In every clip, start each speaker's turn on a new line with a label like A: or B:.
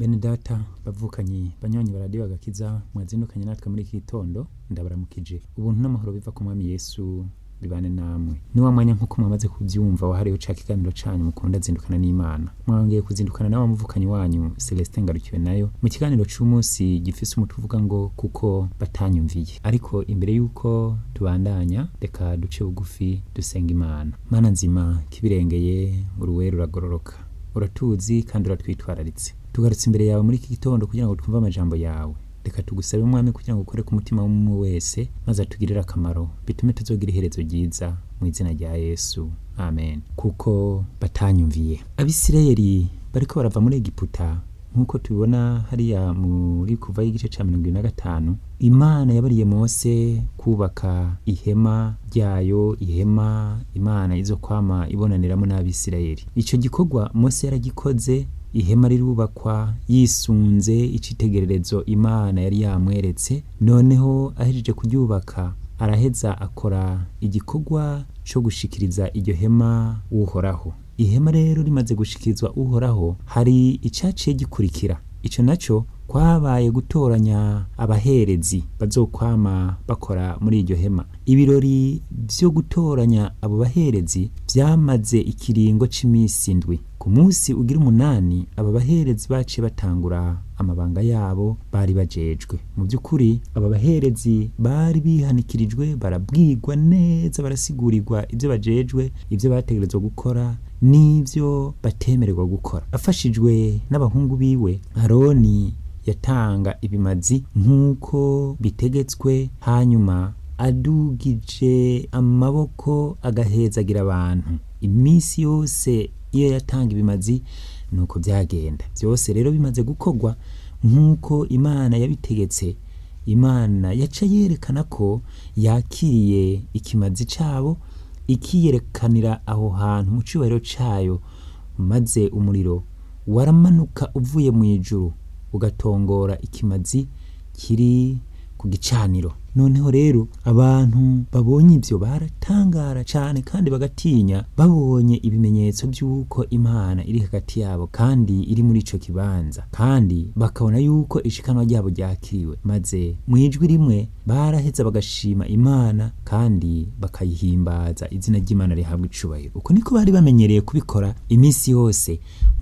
A: bene data bavukanyi banywanyi baradiyo agakiza mwazindukanye natwe muri iki gitondo ndabaramukije ubuntu n'amahoro biva ku mwami yesu bibane namwe ni wa mwanya nk'uko mwamaze kubyumva wahariwe ca kiganiro canyu mukunda zindukana n'imana mwongeye kuzindukana nawe muvukanyi wanyu celestin ngarukiwe nayo mu kiganiro c'umunsi gifise umutwe uvuga ngo kuko batanyumviye ariko imbere y'uko tubandanya reka duce bugufi dusenga imana mana nzima kibirengeye uruwe ruragororoka uratuzi kandi uratwitwararitse tugarutse imbere yawe muri iki gitondo kugira ngo twumve amajambo yawe reka tugusabe umwami kugira ngo ukore ku mutima w'umwe wese maze atugirire akamaro bitume tuzogira iherezo ryiza mu izina rya yesu amen kuko batanyumviye abisirayeli bariko barava muri egiputa nk'uko tubibona hariya muri kuva y'igice ca mirongo ibiri na gatanu imana yabariye mose kubaka ihema ryayo ihema imana izo kwama ibonaniramo n'abisirayeli ico gikorwa mose yaragikoze ihema rirubakwa yisunze icitegererezo imana yari yamweretse noneho ahejeje kuryubaka araheza akora igikorwa co gushikiriza iryo hema uhoraho ihema rero rimaze gushikirizwa uhoraho hari icaciye gikurikira ico naco kwabaye gutoranya abaherezi bazokwama bakora muri iryo hema ibirori vyo gutoranya abo baherezi vyamaze ikiringo c'imisi indwi ku munsi ugira umunani aba baherezi baciye batangura amabanga yabo bari bajejwe mu by'ukuri aba baherezi bari bihanikirijwe barabwirwa neza barasigurirwa ibyo bajejwe ibyo bategerezwa gukora n'ibyo batemererwa gukora afashijwe n'abahungu biwe aroni yatanga ibimazi nk'uko bitegetswe hanyuma adugije amaboko agahezagira abantu iminsi yose iyo yatanga ibimazi nuko byagenda byose rero bimaze gukorwa nk'uko imana yabitegetse imana yaca yerekana ko yakiriye ikimazi cyabo ikiyerekanira aho hantu mu cyubahiro cyayo maze umuriro waramanuka uvuye mu ijuru ugatongora ikimazi kiri ku gicaniro noneho rero abantu babonye ibyo baratangara cyane kandi bagatinya babonye ibimenyetso by'uko imana iri hagati yabo kandi iri muri ico kibanza kandi bakabona yuko ishikanwa ryabo ryakiriwe maze mu ijwi rimwe baraheza bagashima imana kandi bakayihimbaza izina ry'imana rihabwa icubahiro uko niko bari bamenyereye kubikora iminsi yose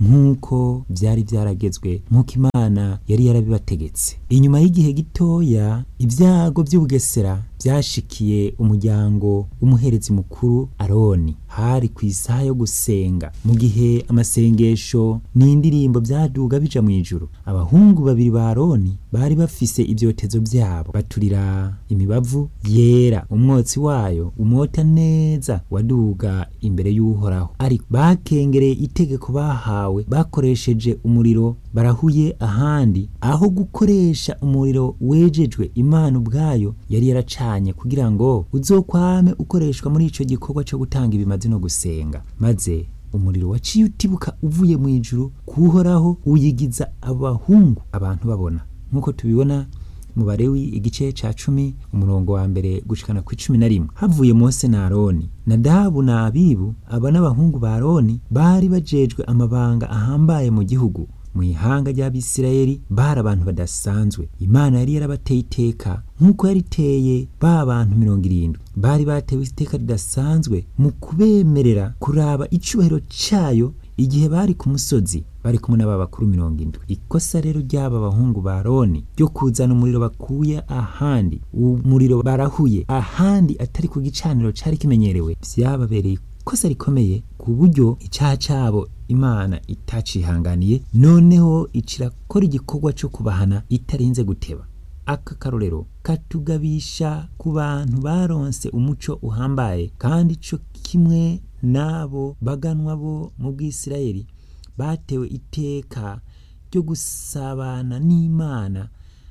A: nk'uko byari byaragezwe nk'uko imana yari yarabibategetse inyuma y'igihe gitoya ibyago by'ubugesera byashikiye umuryango w'umuherezi mukuru aroni hari ku isaha yo gusenga mu gihe amasengesho n'indirimbo byaduga bija mu ijuru abahungu babiri ba aroni bari bafise ibyotezo byabo baturira imibavu yera umwotsi wayo umota neza waduga imbere y'uhoraho ariko bakengereye itegeko bahawe bakoresheje umuriro barahuye ahandi aho gukoresha umuriro wejejwe imana ubwayo yari yaracanye kugira ngo uzokwame ukoreshwa muri ico gikorwa cyo gutanga ibimazi no gusenga maze umuriro waciye utibuka uvuye mu ijuru kuhoraho uyigiza abahungu abantu babona nk'uko tubibona mu barewi igice ca cumi umurongo wa mbere gushikana ku icumi na rimwe havuye mose na aroni nadabu na abibu aba n'abahungu ba aroni bari bajejwe amabanga ahambaye mu gihugu mu ihanga ry'abisirayeli bari abantu badasanzwe imana yari yarabateye iteka nk'uko yariteye ba bantu mirongo irindwi bari batewe iteka ridasanzwe mu kubemerera kuraba icubahiro cayo igihe bari ku musozi bari kumwe n'aba bakuru mirongo indwi ikosa rero ry'aba bahungu ba roni ryo kuzana umuriro bakuye ahandi umuriro barahuye ahandi atari ku gicaniro cari kimenyerewe vyababereye ikosa rikomeye ku buryo icyaha cyabo imana itacihanganiye noneho ikirakora igikorwa cyo kubahana itarinze guteba aka karorero katugabisha ku bantu baronse umuco uhambaye kandi cyo kimwe n'abo baganwa bo mu bw'isirayeli batewe iteka ryo gusabana n'imana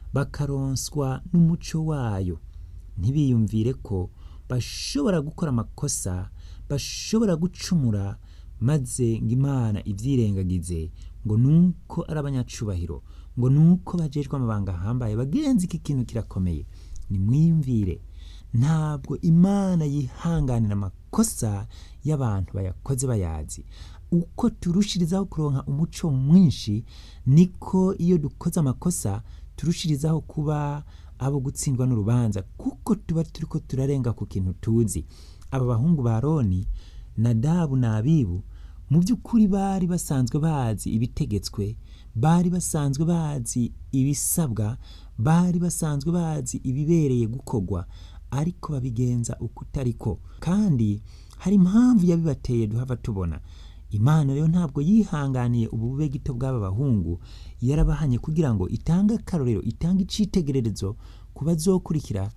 A: bakaronswa n'umuco wayo ntibiyumvire ko bashobora gukora amakosa bashobora gucumura maze ngo imana ibyirengagize ngo nuko ari abanyacubahiro ngo nuko bajejwe amabanga ahambaye bagenzi iki kintu kirakomeye nimwiyumvire ntabwo imana yihanganira amakosa y'abantu bayakoze bayazi uko turushirizaho kuronka umuco mwinshi niko iyo dukoze amakosa turushirizaho kuba abo gutsindwa n'urubanza kuko tuba turiko turarenga ku kintu tuzi aba bahungu ba roni nadabu na abibu mu by'ukuri bari basanzwe bazi ibitegetswe bari basanzwe bazi ibisabwa bari basanzwe bazi ibibereye gukorwa ariko babigenza uko utariko kandi hari impamvu yabibateye duhava tubona imana rero ntabwo yihanganiye ubube gito bw'aba bahungu yarabahanye kugira ngo itange akarorero itange icitegererezo ku bazokurikira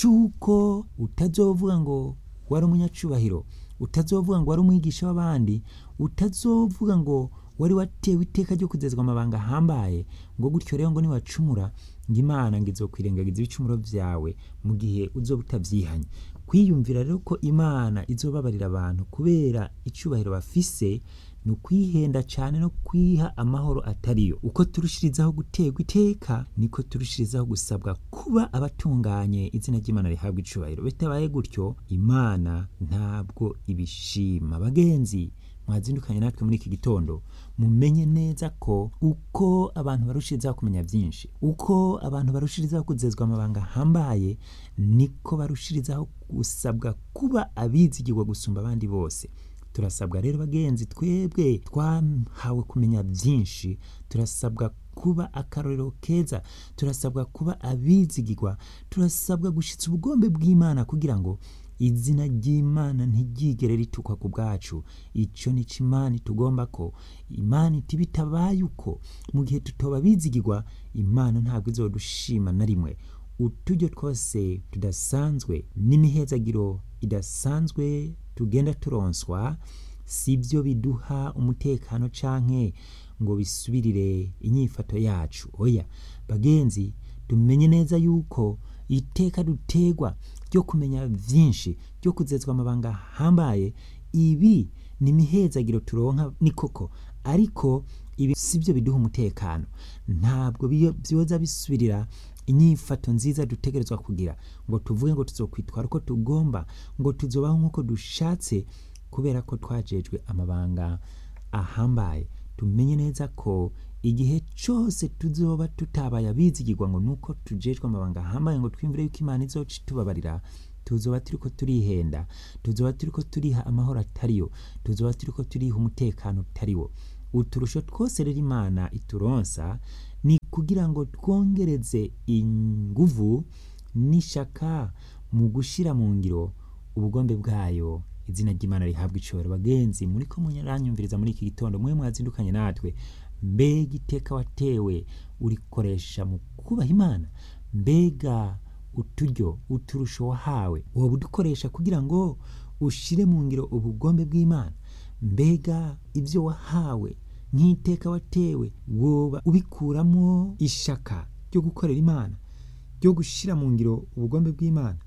A: c'uko utazovuga ngo wari umunyacubahiro utazovuga ngo wari umwigisha w'abandi utazovuga ngo wari watewe iteka ryo kugezwa amabanga ahambaye ngo gutyo rero ngo niwacumura ngo imana ngo izokwirengagiza ibicumuro vyawe mu gihe uzoba utavyihanye kwiyumvira rero ko imana izobabarira abantu kubera icubahiro bafise ni ukwihenda cyane no kwiha amahoro atariyo uko turushirizaho guterwa iteka niko turushirizaho gusabwa kuba abatunganye izina ry'imana rihabwa icubahiro bitabaye gutyo imana ntabwo ibishima bagenzi mwazindukanye natwe muri iki gitondo mumenye neza ko uko abantu barushirizaho kumenya byinshi uko abantu barushirizaho kuzezwa amabanga ahambaye niko barushirizaho gusabwa kuba abizigirwa gusumba abandi bose turasabwa rero bagenzi twebwe twahawe kumenya byinshi turasabwa kuba akarorero keza turasabwa kuba abizigirwa turasabwa gushyitsa ubugombe bw'imana kugira ngo izina ry'imana ntiryigere ritukwa ku bwacu icyo ni cyo imana itugomba ko imana iti bitabaye uko mu gihe tutoba bizigirwa imana ntabwo izodushima na rimwe uturyo twose tudasanzwe n'imihezagiro idasanzwe tugenda turonswa si byo biduha umutekano canke ngo bisubirire inyifato yacu oya bagenzi tumenye neza yuko iteka dutegwa ryo kumenya byinshi ryo kuzezwa amabanga ahambaye ibi ni imihezagiro turonka ni koko ariko ibi si byo biduha umutekano ntabwo byoza bisubirira inyifato nziza dutegerezwa kugira ngo tuvuge ngo tuzokwitwara uko tugomba ngo tuzobaho nk'uko dushatse kubera ko twajejwe amabanga ahambaye tumenye neza ko igihe cyose tuzoba tutabaye abizigirwa ngo nuko tujejwe amabanga ahambaye ngo twimvire yuko imana izoca itubabarira tuzoba turiko turihenda tuzoba turiko turiha amahoro atariyo tuzoba turiko turiha umutekano utariwo uturusho twose rero imana ituronsa ni kugira ngo twongereze inguvu n'ishaka mu gushira mu ngiro ubugombe bwayo izina ry'imana rihabwa icobero bagenzi muri ko munyaranyumviriza muri iki gitondo mwe mwazindukanye natwe mbega iteka watewe urikoresha mu kubaha imana mbega uturyo uturusho wahawe woba udukoresha kugira ngo ushire mu ngiro ubugombe bw'imana mbega ibyo wahawe nk'iteka watewe woba ubikuramo ishaka ryo gukorera imana ryo gushyira mu ngiro ubugombe bw'imana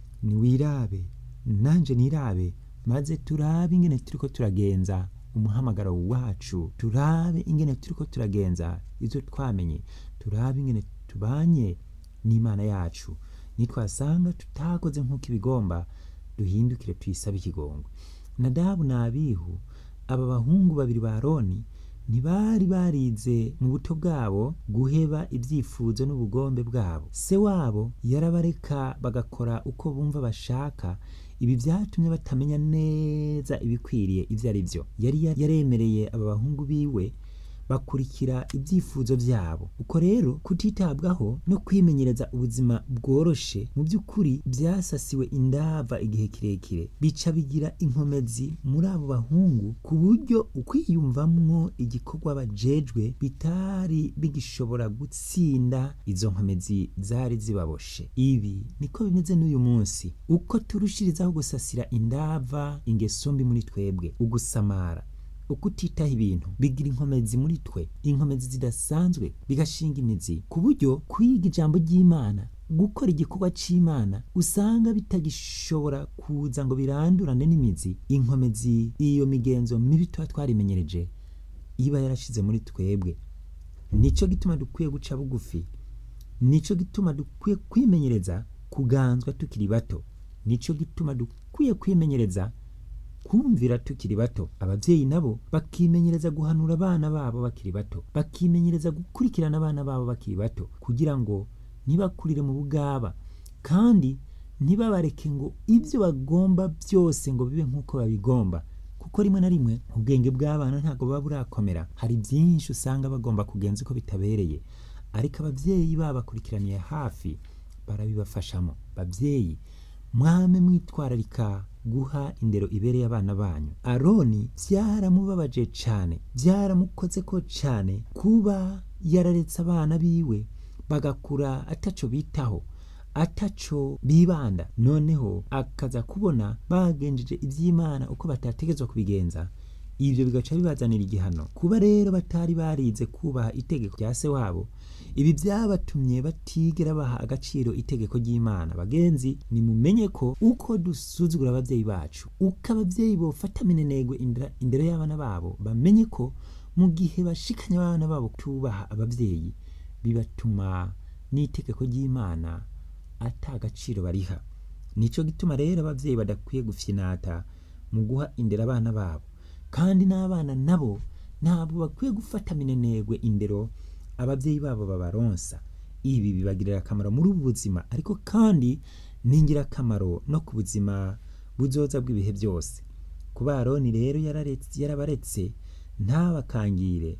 A: niwirabe nanjye nirabe maze turabe ingene turiko turagenza umuhamagaro wacu turabe ingene turiko turagenza ibyo twamenye turabe ingene tubanye n'imana yacu nitwasanga tutakoze nk'uko ibigomba duhindukire tuyisabe ikigongwe nadabu na abihu aba bahungu babiri ba roni ntibari barize mu buto bwabo guheba ibyifuzo n'ubugombe bwabo se wabo yarabareka bagakora uko bumva bashaka ibi byatumye batamenya neza ibikwiriye ibyo ari byo yari yaremereye aba bahungu biwe bakurikira ibyifuzo byabo uko rero kutitabwaho no kwimenyereza ubuzima bworoshe mu by'ukuri byasasiwe indava igihe kirekire bica bigira inkomezi muri abo bahungu ku buryo ukwiyumvamwo igikorwa bajejwe bitari bigishobora gutsinda izo nkomezi zari zibaboshe ibi niko bimeze n'uyu munsi uko turushirizaho gusasira indava ingeso mbi muri twebwe ugusamara ukutitaho ibintu bigira inkomezi muri twe inkomezi zidasanzwe bigashinga imizi ku buryo kwiga ijambo ry'imana gukora igikorwa cy'imana usanga bitagishobora kuza ngo birandurane n'imizi inkomezi iyo migenzo mibi tuba twarimenyereje iba yarashize muri twebwe nicyo gituma dukwiye guca bugufi nicyo gituma dukwiye kwimenyereza kuganzwa tukiri bato nicyo gituma dukwiye kwimenyereza kumvira tukiri bato abavyeyi nabo bakimenyereza guhanura abana babo bakiri bato bakimenyereza gukurikirana abana babo bakiri bato kugira ngo ntibakurire mu bugaba kandi ntibabareke ngo ibyo bagomba byose ngo bibe nk'uko babigomba kuko rimwe na rimwe ubwenge bw'abana ntabwo buba burakomera hari byinshi usanga bagomba kugenza uko bitabereye ariko abavyeyi babakurikiraniye hafi barabibafashamo babyeyi mwame mwitwararika guha indero ibereye abana banyu aroni byaramubabaje cyane byaramukoze ko cyane kuba yararetse abana biwe bagakura ataco bitaho ataco bibanda noneho akaza kubona bagenjeje iby'imana uko batategetswe kubigenza ibyo bigaca bibazanira igihano kuba rero batari barize kubaha itegeko rya se wabo ibi byabatumye batigera baha agaciro itegeko ry'imana bagenzi nimumenye ko uko dusuzugura ababyeyi bacu uko ababyeyi bofata minenegwe indero y'abana babo bamenye ko mu gihe bashikanye abana babo tubaha ababyeyi bibatuma n'itegeko ry'imana ata agaciro bariha nicyo gituma rero ababyeyi badakwiye gufyinata mu guha indero abana babo kandi n'abana nabo ntabwo bakwiye gufata minenegwe indero ababyeyi babo babaronsa ibi bibagirira akamaro muri ubu buzima ariko kandi ni ingirakamaro no ku buzima buzoza bw'ibihe byose kuba aroni rero yarabaretse ntabakangire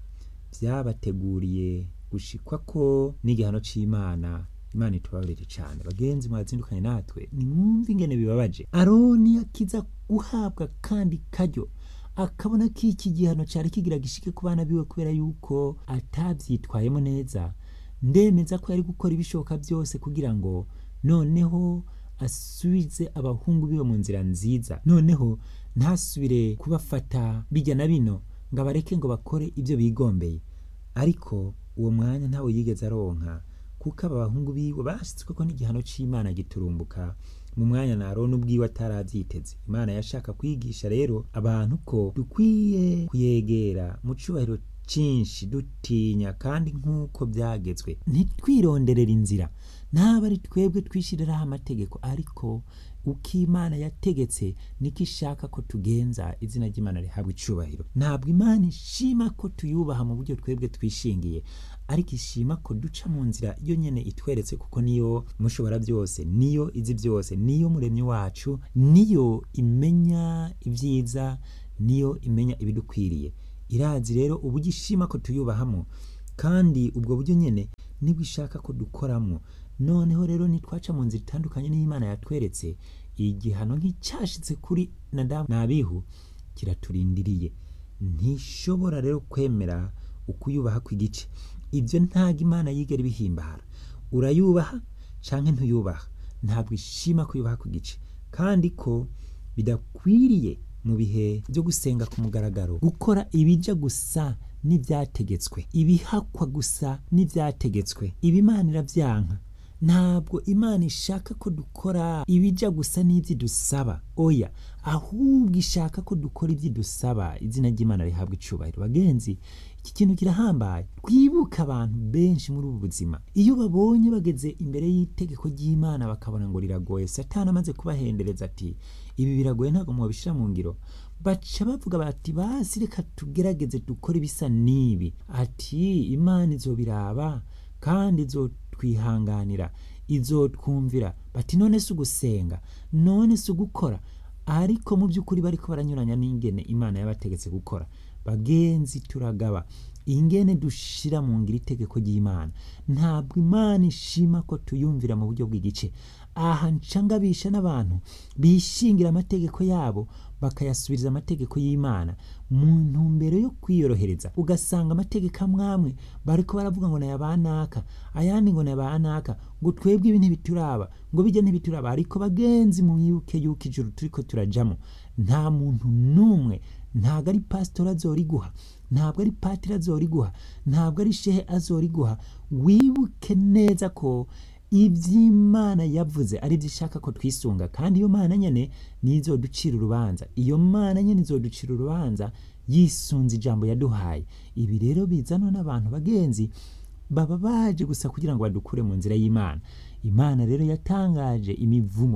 A: byabateguriye gushikwa ko n'igihano cy'imana imana itubabarire cyane bagenzi mwazindukanye natwe nimwumve ingene bibabaje aroni akiza guhabwa kandi karyo akabona ko iki gihano cyari kigira gishike ku bana biwe kubera yuko atabyitwayemo neza ndemeza ko yari gukora ibishoboka byose kugira ngo noneho asubize abahungu biwe mu nzira nziza noneho ntasubire kubafata bijya na bino ngo abareke ngo bakore ibyo bigombeye ariko uwo mwanya ntawe yigeze aronka kuko aba bahungu biwe bashyitswe ko n'igihano cy'imana giturumbuka mu mwanya na aroni ubwiwe atarabyiteze imana yashaka kwigisha rero abantu ko dukwiye kuyegera mu cyubahiro cyinshi dutinya kandi nk'uko byagezwe ntitwironderere inzira ntabwo ari twebwe twishyiriraho amategeko ariko uko imana yategetse niko ishaka ko tugenza izina ry'imana rihabwa icyubahiro ntabwo imana ishima ko tuyubaha mu buryo twebwe twishingiye ariko ishima ko duca mu nzira iyo nyine itweretse kuko niyo mushobora byose niyo izi byose niyo muremyi wacu niyo imenya ibyiza niyo imenya ibidukwiriye irazi rero uburyo ishima ko tuyubahamo kandi ubwo buryo nyine nibwo ishaka ko dukoramo noneho rero nitwaca mu nzira itandukanye n'imana yatweretse igihano nk'icyashitse kuri nadamu n'abihu kiraturindiriye ntishobora rero kwemera ukuyubaha kw'igice ibyo ntabwo imana yigera ibihimbara urayubaha cyangwa ntuyubaha ntabwo ishima kuyubaha ku gice kandi ko bidakwiriye mu bihe byo gusenga ku mugaragaro gukora ibijya gusa n'ibyategetswe ibihakwa gusa n'ibyategetswe ibimana irabyanka ntabwo imana ishaka ko dukora ibijya gusa n'ibyo dusaba oya ahubwo ishaka ko dukora ibyo dusaba izina ry'imana rihabwa icubahiro bagenzi iki kintu kirahambaye twibuke abantu benshi muri ubu buzima iyo babonye bageze imbere y'itegeko ry'imana bakabona ngo riragoye satani amaze kubahendereza ati ibi biragoye ntabwo mwabishyira mu ngiro baca bavuga bati basi reka tugerageze dukore ibisa n'ibi ati imana izobiraba kandi izotwihanganira izotwumvira bati none si ugusenga none si ugukora ariko mu by'ukuri bariko baranyuranya n'ingene imana yabategetse gukora bagenzi turagaba ingene dushira mu ngiro itegeko ry'imana ntabwo imana ishima ko tuyumvira mu buryo bw'igice aha ncangabisha n'abantu bishingira amategeko yabo bakayasubiriza amategeko y'imana mu ntumbero yo kwiyorohereza ugasanga amategeko amwamwe bariko baravuga ngo naya banaka ayandi ngo naya banaka ngo twebwe ibi ntibituraba ngo bijya ntibituraba ariko bagenzi mwibuke yuko ijuru turiko turajamo nta muntu n'umwe ntabwo ari pasitori azoriguha ntabwo ari patiri azoriguha ntabwo ari shehe azoriguha wibuke neza ko iby'imana yavuze ari byo ishaka ko twisunga kandi iyo mana nyine nizo ducira urubanza iyo mana nyine izoducira urubanza yisunze ijambo yaduhaye ibi rero bizanwa n'abantu bagenzi baba baje gusa kugira ngo badukure mu nzira y'imana imana rero yatangaje imivumo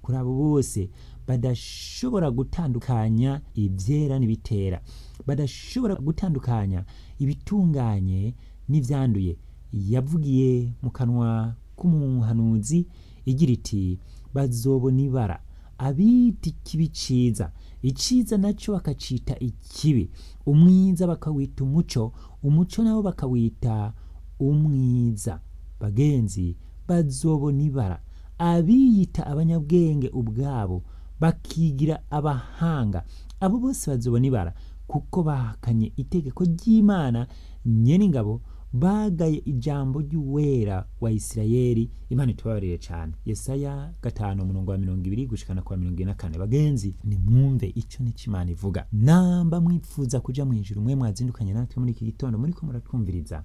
A: kuri abo bose badashobora gutandukanya ibyera n'ibitera badashobora gutandukanya ibitunganye n'ibyanduye yavugiye mu kanwa k'umuhanuzi igira iti bazobona ibara abita ikibi ciza iciza nacyo bakacita ikibi umwiza bakawita umuco umuco nabo bakawita umwiza bagenzi bazobona ibara abiyita abanyabwenge ubwabo bakigira abahanga abo bose bazobona ibara kuko bahakanye itegeko ry'imana nyene ingabo bagaye ijambo ry'uwera wa isirayeli imana itubabarire cyane yesaya gatanu umurongo wa mirongo ibiri gushikana kwa mirongo ine na kane bagenzi nimwumve ico nico imana ivuga namba mwipfuza kuja mu ijuru mwe mwazindukanye natwe muri iki gitondo muriko muratwumviriza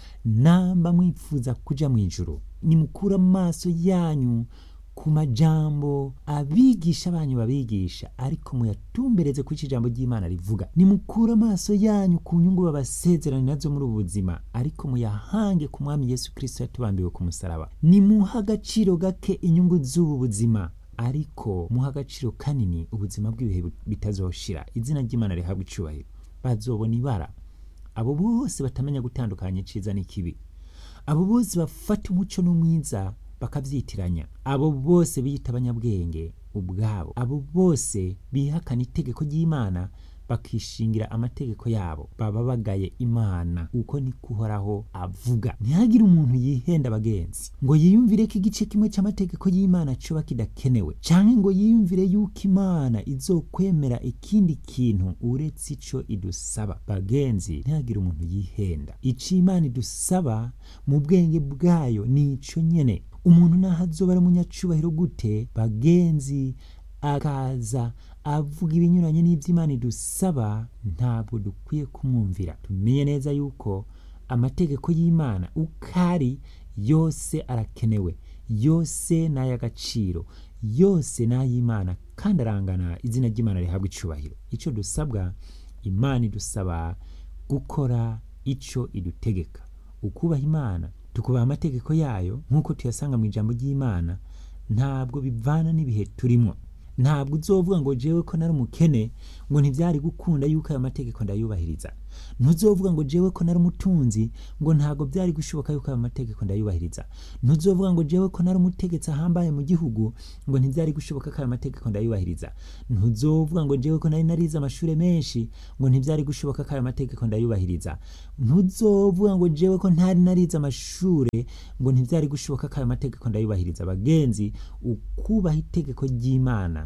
A: namba mwifuza kuja mu ijuru nimukura amaso yanyu ku majambo abigisha banyu babigisha ariko muyatumbereze ku ijambo ry'imana rivuga nimukure amaso yanyu ku nyungu babasezerani nazo muri ubu buzima ariko muyahange ku mwami yesu kirisito yatubambiwe ku musaraba nimuha agaciro gake inyungu z'ubu buzima ariko muha agaciro kanini ubuzima bw'ibihe bitazoshira izina ry'imana rihabwa icubahiro bazobona ibara abo bose batamenya gutandukanya iciza n'ikibi abo bose bafata umuco n'umwiza bakavyitiranya abo bose biyita abanyabwenge ubwabo abo bose bihakana itegeko ry'imana bakishingira amategeko yabo baba bagaye imana uko niko uhoraho avuga ntihagire umuntu yihenda abagenzi ngo yiyumvire ko igice kimwe cy'amategeko y'imana coba kidakenewe canke ngo yiyumvire yuko imana izokwemera ikindi kintu uretse ico idusaba bagenzi ntihagire umuntu yihenda ico imana idusaba mu bwenge bwayo ni ico nyene umuntu naho azoba ari umunyacubahiro gute bagenzi akaza avuga ibinyuranye n'iby'imana idusaba ntabwo dukwiye kumwumvira tumenye neza yuko amategeko y'imana uko ari yose arakenewe yose ni ay'agaciro yose ni ay'imana kandi arangana izina ry'imana rihabwa icubahiro icyo dusabwa imana idusaba gukora icyo idutegeka ukubaha imana tukubaha amategeko yayo nk'uko tuyasanga mu ijambo ry'imana ntabwo bivana n'ibihe turimo ntabwo uzovuga ngo jewe ko nari umukene ngo ntibyari gukunda yuko ayo mategeko ndayubahiriza ntuzovuga ngo jewe ko nari umutunzi ngo ntabwo byari gushoboka yuko ayo mategeko ndayubahiriza ntuzovuga ngo jewe ko nari umutegetsi ahambaye mu gihugu ngo ntibyari gushoboka ko ayo mategeko ndayubahiriza ntuzovuga ngo jewe ko nari narize amashuri menshi ngo ntibyari gushoboka ko ayo mategeko ndayubahiriza ntuzovuga ngo jewe ko ntari narize amashuri ngo ntibyari gushoboka ko ayo mategeko ndayubahiriza bagenzi ukubaha itegeko ry'imana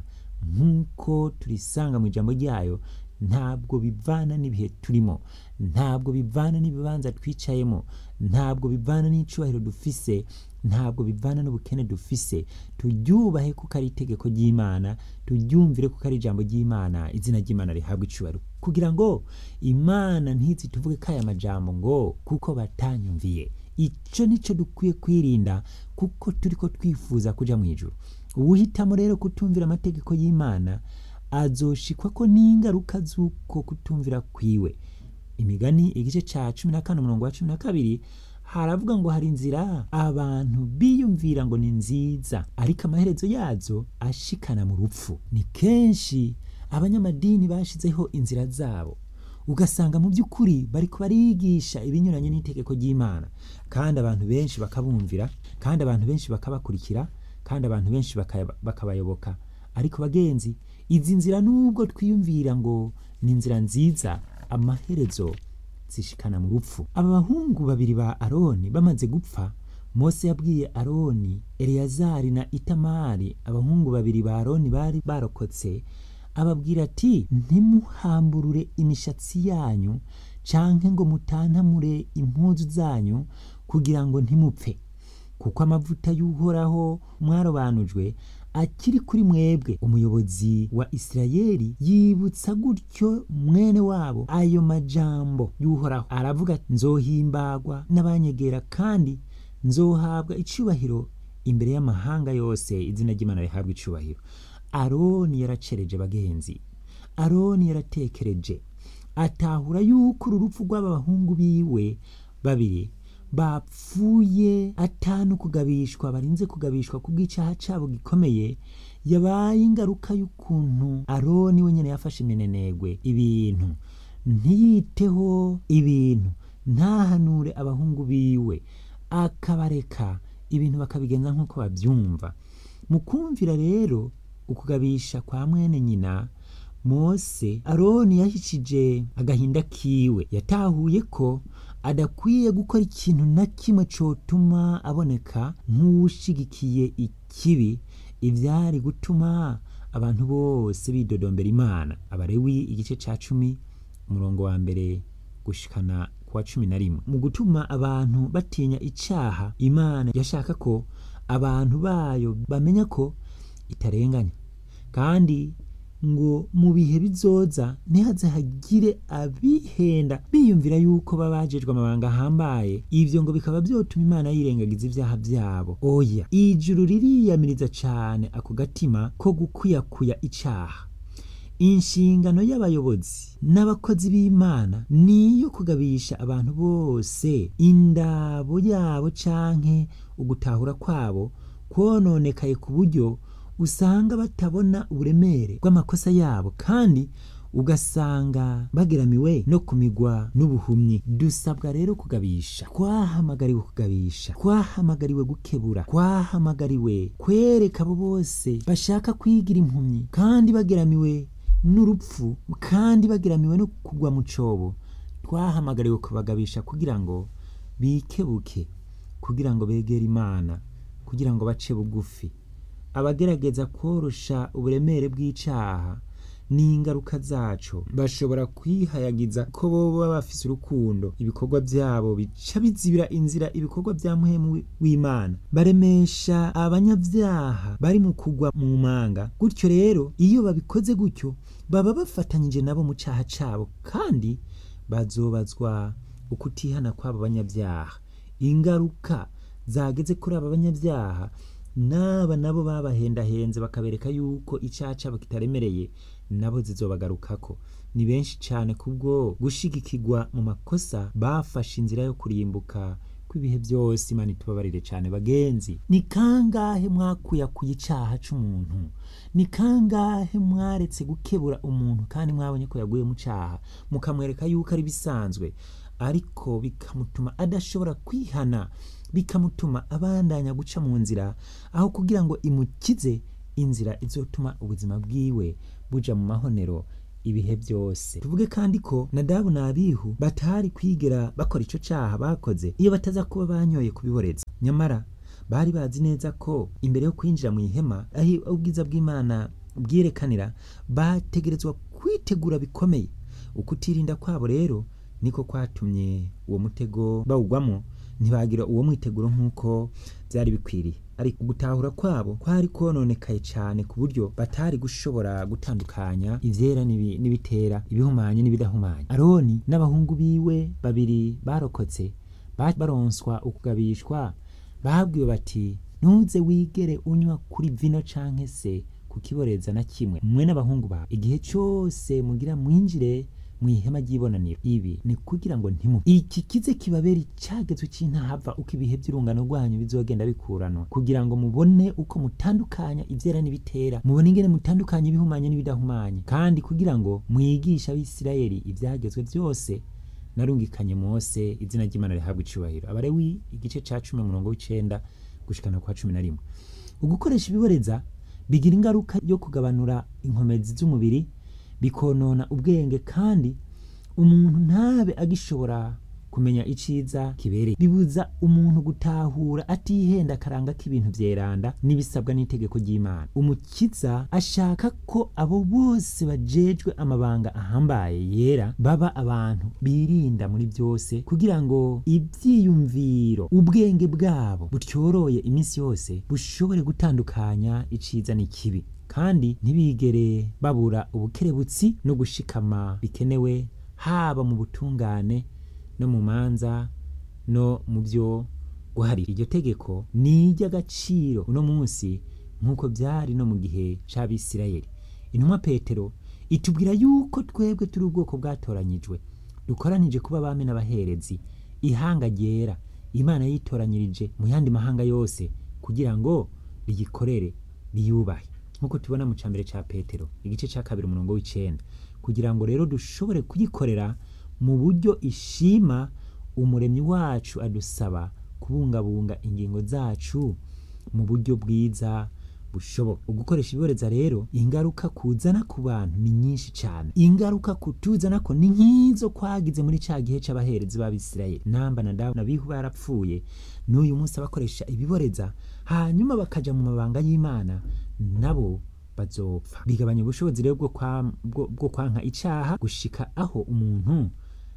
A: nk'uko turisanga mu ijambo ryayo ntabwo bivana n'ibihe turimo ntabwo bivana n'ibibanza twicayemo ntabwo bivana n'icubahiro dufise ntabwo bivana n'ubukene dufise turyubahe kuko ari itegeko ry'imana turyumvire kuko ari ijambo ry'imana izina ry'imana rihabwa icubahiro kugira ngo imana ntizi tuvuge ko aya majambo ngo kuko batanyumviye icyo nicyo dukwiye kwirinda kuko turi ko twifuza kuja mu ijuru uwuhitamo rero kutumvira amategeko y'imana azoshikwa ko n'ingaruka z'uko kutumvira kwiwe imigani igice ca cumi na kane umurongo wa cumi na kabiri haravuga ngo hari inzira abantu biyumvira ngo ni nziza ariko amaherezo yazo ashikana mu rupfu ni kenshi abanyamadini bashizeho inzira zabo ugasanga mu by'ukuri bariko barigisha ibinyuranye n'itegeko ry'imana kandi abantu benshi bakabumvira kandi abantu benshi bakabakurikira kandi abantu benshi bakabayoboka ariko bagenzi izi nzira nubwo twiyumvira ngo ni inzira nziza amaherezo zishikana mu rupfu aba bahungu babiri ba aroni bamaze gupfa mose yabwiye aroni eleyazari na itamari abahungu babiri ba aroni bari barokotse ababwira ati ntimuhamburure imishatsi yanyu canke ngo mutantamure impuzu zanyu kugira ngo ntimupfe kuko amavuta y'uhoraho mwarobanujwe akiri kuri mwebwe umuyobozi wa isirayeli yibutsa gutyo mwene wabo ayo majambo y'uhoraho aravuga nzohimbagwa n'abanyegera kandi nzohabwa icubahiro imbere y'amahanga yose izina ry'imana rihabwa icubahiro aroni yaracereje bagenzi aroni yaratekereje atahura yuko uru rupfu rw'aba bahungu biwe babiri
B: bapfuye atanu kugabishwa barinze kugabishwa kubw'icaha cabo gikomeye yabaye ingaruka y'ukuntu aroni wenyene yafashe iminenegwe ibintu ntiyiteho ibintu ntahanure abahungu biwe akabareka ibintu bakabigenza nk'uko bavyumva mu kumvira rero ukugabisha kwa mwene nyina mose aroni yahishije agahinda kiwe yatahuye ko adakwiye gukora ikintu na kimwe cotuma aboneka nk'uwushigikiye ikibi ivyari gutuma abantu bose bidodombera imana abarewi igice ca cumi umurongo wa mbere gushikana kuwa cumi na rimwe mu gutuma abantu batinya icaha imana yashaka ko abantu bayo bamenya ko itarenganya kandi ngo mu bihe bizoza ntihaze hagire abihenda biyumvira yuko baba bajejwe amabanga ahambaye ivyo ngo bikaba vyotuma imana yirengagiza ivyaha vyabo oya ijuru ririyamiriza cane ako gatima ko gukwiyakuya icaha inshingano y'abayobozi n'abakozi b'imana niyo kugabisha abantu bose indabo yabo canke ugutahura kwabo kwononekaye ku buryo usanga batabona uburemere bw'amakosa yabo kandi ugasanga bageramiwe no kumigwa n'ubuhumyi dusabwa rero kugabisha twahamagariwe kugabisha twahamagariwe gukebura twahamagariwe kwereka abo bose bashaka kwigira impumyi kandi bageramiwe n'urupfu kandi bageramiwe no kugwa mu cobo twahamagariwe kubagabisha kugira ngo bikebuke kugira ngo begere imana kugira ngo bace bugufi abagerageza korosha uburemere bw'icaha n'ingaruka zaco bashobora kwihayagiza ko boba bafise urukundo ibikorwa vyabo bica bizibira inzira ibikorwa vya muhemu w'imana baremesha abanyavyaha bari mu kugwa mu manga gutyo rero iyo babikoze gutyo baba bafatanyije nabo mu caha cabo kandi bazobazwa ukutihana kw'abo banyavyaha ingaruka zageze kuri aba banyavyaha n'aba nabo babahendahenze bakabereka yuko icaha cabo kitaremereye nabo zizobagarukako ni benshi cane kubwo gushigikirwa mu makosa bafashe inzira yo kurimbuka kw'ibihe vyose imana itubabarire cane bagenzi ni kangahe mwakuyakuye icaha c'umuntu ni kangahe mwaretse gukebura umuntu kandi mwabonye ko yaguye mu caha mukamwereka yuko ari bisanzwe ariko bikamutuma adashobora kwihana bikamutuma abandanya guca mu nzira aho kugira ngo imukize inzira izotuma ubuzima bwiwe buja mu mahonero ibihe byose tuvuge kandi ko nadabu na abihu batari kwigera bakora ico caha bakoze iyo bataza kuba banyoye kubiboreza nyamara bari bazi neza ko imbere yo kwinjira mu ihema aho ubwiza bw'imana bwirekanira bategerezwa kwitegura bikomeye ukutirinda kwabo rero niko kwatumye uwo mutego bawugwamo ntibagira uwo mwiteguro nk'uko byari bikwiriye ariko gutahura kwabo kwari kononekaye cyane ku buryo batari gushobora gutandukanya ivyera n'ibi- n'ibitera ibihumanye n'ibidahumanye aroni n'abahungu biwe babiri barokotse ba- baronswa ukugabishwa babwiwe bati ntuze wigere unywa kuri vino canke se kukiboreza na kimwe mwe n'abahungu bawe igihe cyose mugira mwinjire mu ihema ry'ibonaniro ibi ni kugira ngo ntimu iki kize kibabera icyagezo cy'intahava uko ibihe by'urungano rwanyu bizogenda bikuranwa kugira ngo mubone uko mutandukanya ibyera n'ibitera mubone ingene mutandukanya ibihumanye n'ibidahumanye kandi kugira ngo mwigishe abisirayeli ibyagezwe byose narungikanye mose izina ry'imana rihabwa icubahiro abarewi igice ca cumi umurongo w'icenda gushikana kwa cumi na rimwe ugukoresha ibiboreza bigira ingaruka yo kugabanura inkomezi z'umubiri bikonona ubwenge kandi umuntu ntabe agishobora kumenya iciza kibereye bibuza umuntu gutahura atihenda akaranga k'ibintu vyeranda n'ibisabwa n'itegeko ry'imana umukiza ashaka ko abo bose bajejwe amabanga ahambaye yera baba abantu birinda muri byose kugira ngo ivyiyumviro ubwenge bwabo butyoroye iminsi yose bushobore gutandukanya iciza n'ikibi kandi ntibigere babura ubukerebutsi no gushikama bikenewe haba mu butungane no mu manza no mu byo guharira iryo tegeko ni iry'agaciro uno munsi nk'uko byari no mu gihe c'abisirayeli intumwa petero itubwira yuko twebwe turi ubwoko bwatoranyijwe dukoranije kuba abami n'abaherezi ihanga ryera imana yitoranyirije mu yandi mahanga yose kugira ngo riyikorere riyubahe nk'uko tubona mu cambere ca petero igice ca kabiri umurongo w'icenda kugira ngo rero dushobore kuyikorera mu buryo ishima umuremyi wacu adusaba kubungabunga ingingo zacu mu buryo bwiza bushoboka ugukoresha ibiboreza rero ingaruka kuzana ku bantu ni nyinshi cyane ingaruka kutuzana ko ni nk'izo kwagize muri ca gihe c'abaherezi b'abisirayeli namba na dawu nabihu barapfuye n'uyu munsi abakoresha ibiboreza hanyuma bakaja mu mabanga y'imana nabo bazopfa bigabanya ubushobozi rero bwo kwa- bwo- bwo kwanka icaha gushika aho umuntu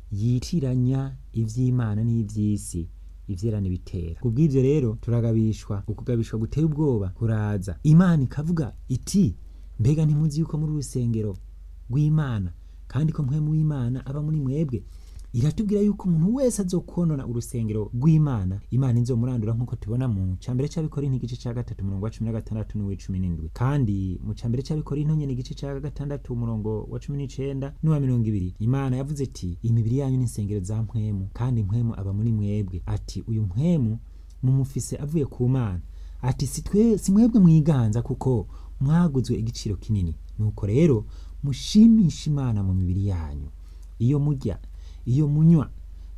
B: yitiranya ivy'imana n'ivy'isi ivyerana bitera kubw'ivyo rero turagabishwa ukugabishwa guteye ubwoba kuraza imana ikavuga iti mbega ntimuzi yuko muri urusengero rw'imana kandi ko mpwemu w'imana aba muri mwebwe iratubwira yuko umuntu wese azokonona urusengero rw'imana imana izomurandura nk'uko tubona mu cambere c'abikorinto igice ca gatatu umurongo wa cumi na gatandatu n'uw'icumi n'indwi kandi mu cambere c'abikorinto nyene igice ca gatandatu umurongo wa cumi n'icenda n'uwa mirongo ibiri imana yavuze iti imibiri yanyu n'insengero za mpwemu kandi mpwemu aba muri mwebwe ati uyu mpwemu mumufise avuye ku mana ati si twe si mwebwe mwiganza kuko mwaguzwe igiciro kinini nuko rero mushimisha imana mu mibiri yanyu iyo murya iyo munywa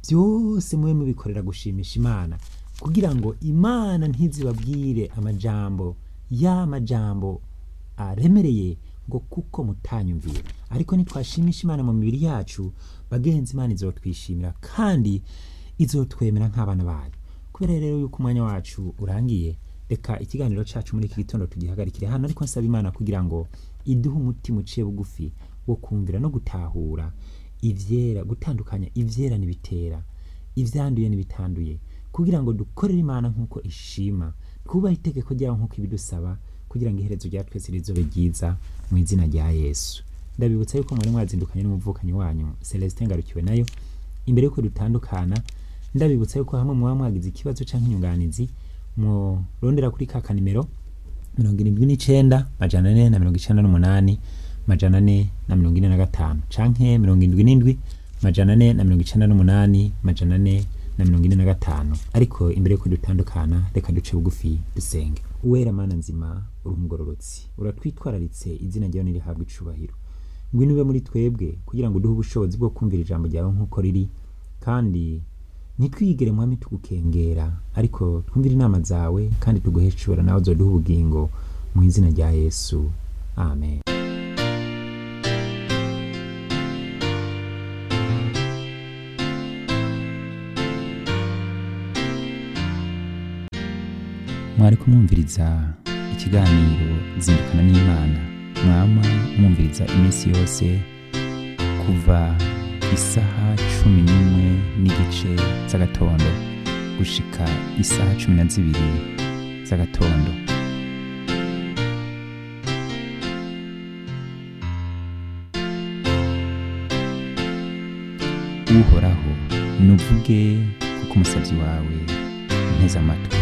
B: byose mube mubikorera gushimisha imana kugira ngo imana ntizibabwire amajambo ya majambo aremereye ngo kuko mutanyumviye ariko nitwashimisha imana mu mibiri yacu bagenzi imana izotwishimira kandi izotwemera nk'abana bayo kubera rero yuko umwanya wacu urangiye reka ikiganiro cacu muri iki gitondo tugihagarikire hano ariko nsaba imana kugira ngo iduhe umutima uciye bugufi wo kumvira no gutahura ivyera gutandukanya ivyera n'ibitera ivyanduye n'ibitanduye kugira ngo dukorere imana nk'uko ishima twubahe itegeko ryayo nk'uko ibidusaba kugira ngo iherezo rya twese rizobe ryiza mu izina rya yesu ndabibutsa yuko mwari mwazindukanye n'umuvukanyi wanyu celestin ngarukiwe nayo imbere yuko dutandukana ndabibutsa yuko hamwe muba mwagize ikibazo canke inyunganizi murondera kuri ka kanimero mirongo irindwi n'icenda majana ane na mirongo icenda n'umunani majana ane na mirongo ine na gatanu canke mirongo indwi n'indwi majana ane na mirongo icenda n'umunani majana ane na mirongo ine na gatanu ariko imbere yuko dutandukana reka duce bugufi dusenge uwera mana nzima uri umugororotsi uratwitwararitse izina ryawe nirihabwa icubahiro ngwino ube muri twebwe kugira ngo uduhe ubushobozi bwo kumvira ijambo ryawe nk'uko riri kandi ntitwigere mwami tugukengera ariko twumvire inama zawe kandi tuguheshura nawe uzoduha ubugingo mu izina rya yesu amen
A: mwari kumwumviriza ikiganiro zindukana n'imana mwama mwumviriza iminsi yose kuva isaha cumi n'imwe n'igice z'agatondo gushika isaha cumi na zibiri z'agatondo uhoraho nuvuge kuko umusabyi wawe nteze amatwi